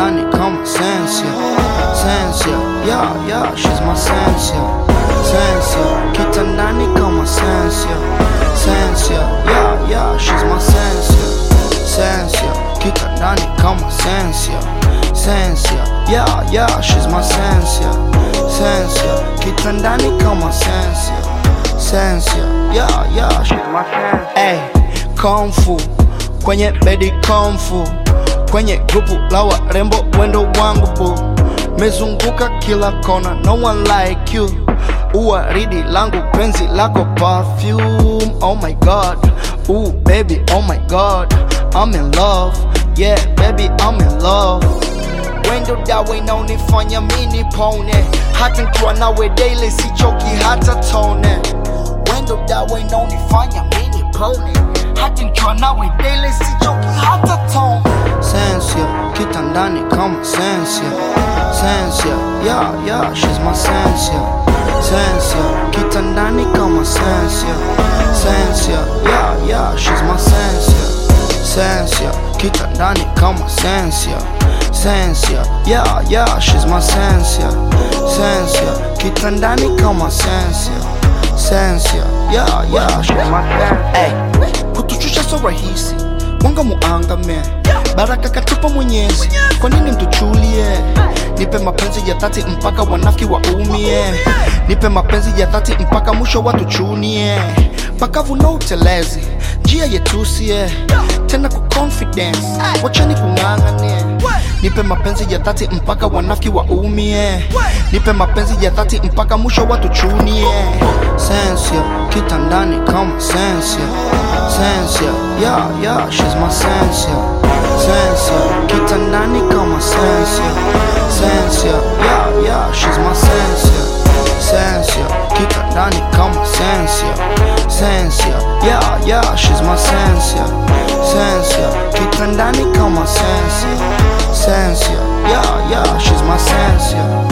kitandani kama sensia sensia yeah, yeah, she's my sensia sensia kitandani kama sensia sensia yeah, yeah, she's my sensia sensia kitandani kama sensia sensia yeah, yeah, she's my sensia sensia kitandani kama sensia sensia yeah, yeah, she's my sensia hey, kung fu kwenye bedi kung fu kwenye grupu la warembo wendo wangu bu mezunguka kila kona no one like you uwaridi langu penzi lako perfume oh my god Ooh, baby oh my god I'm in love yeah baby I'm in love wendo dawa inaonifanya mini pone hata nkiwa nawe daily sichoki hata tone wendo dawa inaonifanya mini pone hata nkiwa nawe daily sichoki hata tone sensia kitandani kama sensia sensia yeah, yeah, she's my sensia sensia kitandani kama sensia sensia yeah, yeah, she's my sensia sensia kitandani kama sensia sensia yeah, yeah, she's my sensia sensia kitandani kama sensia sensia yeah, yeah, she's my sensia hey, kutushusha so rahisi mwanga muangame baraka katupa mwenyezi kwa nini mtuchulie nipe mapenzi ya dhati mpaka wanafiki waumie nipe mapenzi ya dhati mpaka mwisho watuchunie pakavu no utelezi njia yetusie tena ku confidence wachani kung'ang'anie nipe mapenzi ya dhati mpaka wanafiki waumie nipe mapenzi ya dhati mpaka mwisho watuchunie sensia kitandani kama sensia sensia yeah, yeah, she's my sensia sensia kitandani kama sensia sensia yeah, yeah, she's my sensia sensia kitandani kama sensia sensia yeah, yeah, she's my sensia sensia kitandani kama sensia sensia yeah, yeah, she's my sensia